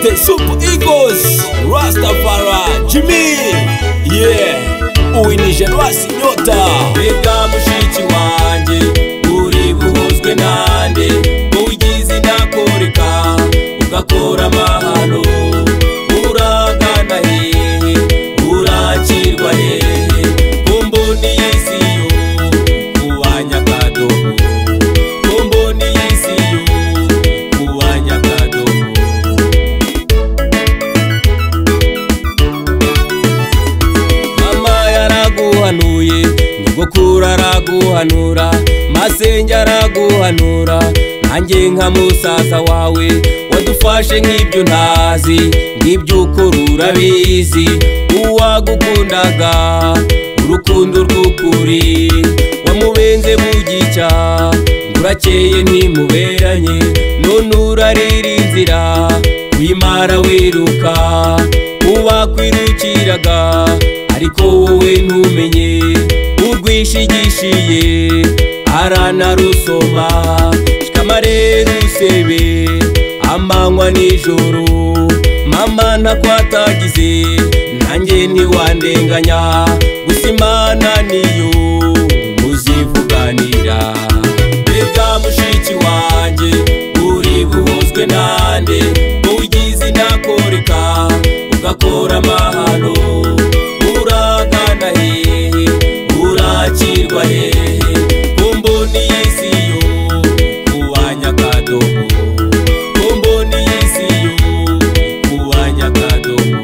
the Super Eagles, Rastafari, Jimmy, yeah, uwinije rwasi inyota mbega mushiki wanjye uri buhuzwe nanjye wowe ugize inakoreka ugakora amahano uragana hehe urakirwa hehe kumboni y'isiyo kuwa nyakadobo kumboni y'isiyo kuwa nyakadobo mama yaraguhanuye nyogokuru araguhanura masenge araguhanura nanjye nka musaza wawe wadufashe nk'ibyo ntazi ng'ibyo ukora urabizi uwagukundaga urukundo rw'ukuri wamubenze bugicya ngo urakeye ntimuberanye none urarira inzira kuyimara wiruka ubakwirukiraga ariko wowe ntumenye urwishigishiye aranarusoma shikamare rusebe amanywa nijoro mama ntakwatagize nanjye ntiwandenganya gusa imana niyo muzivuganira mbega mushiki wanjye uri buhuzwe nanjye wowe ugize inakoreka ugakora amahano uragana hehe urakirwa hehe kumboni y'isiyo kuwa nyakadobo kumboni y'isiyo kuwa nyakadobo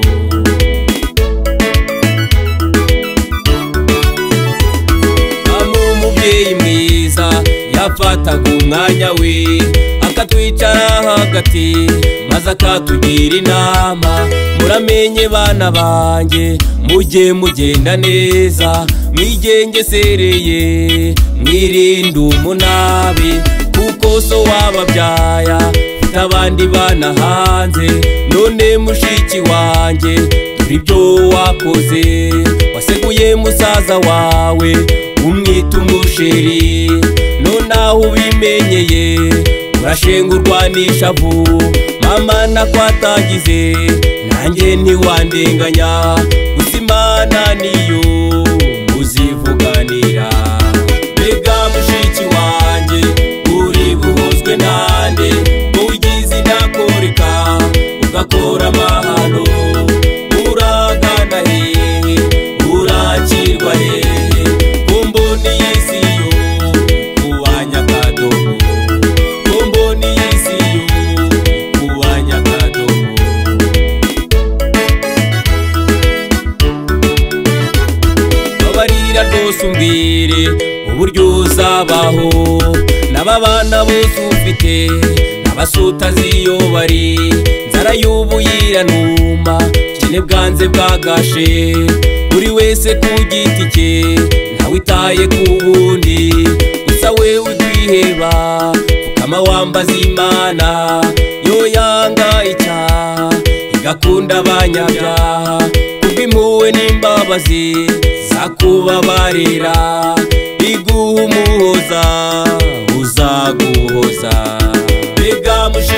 Mama umubyeyi mwiza yafataga umwanya we akatwicara hagati maze akatugira inama muramenye bana banjye mujye mugenda neza mwigengesereye mwirinde umunabi kuko so wababyaya mfite abandi bana hanze none mushiki wanjye dore ibyo wakoze waseguye musaza wawe umwita umusheri none aho ubimenyeye urashengurwa n'ishavu mama nakwatagize nanjye ntiwandenganya gusa imana niyo muzivuganira mbega mushiki wanjye uri buhuzwe nanjye wowe ugize inakoreka ugakora amahano uragana hehe urakirwa hehe kumboni y'isiyo kuwa nyakadobo kumboni y'isiyo kuwa nyakadobo babarira rwose umbwire uburyo uzabaho n'ababana bose ufite n'abasutazi iyo bari nzara y'ubuyiranuma kene bwanze bwagashe buri wese ku giti cye ntawitaye ku wundi gusa wewe kwiheba ukama wambaza imana yo yanga icyaha igakunda abanyabyaha kubw'impuhwe n'imbabazi zakubabarira iguha umuhoza uzaguhoza mbega mushi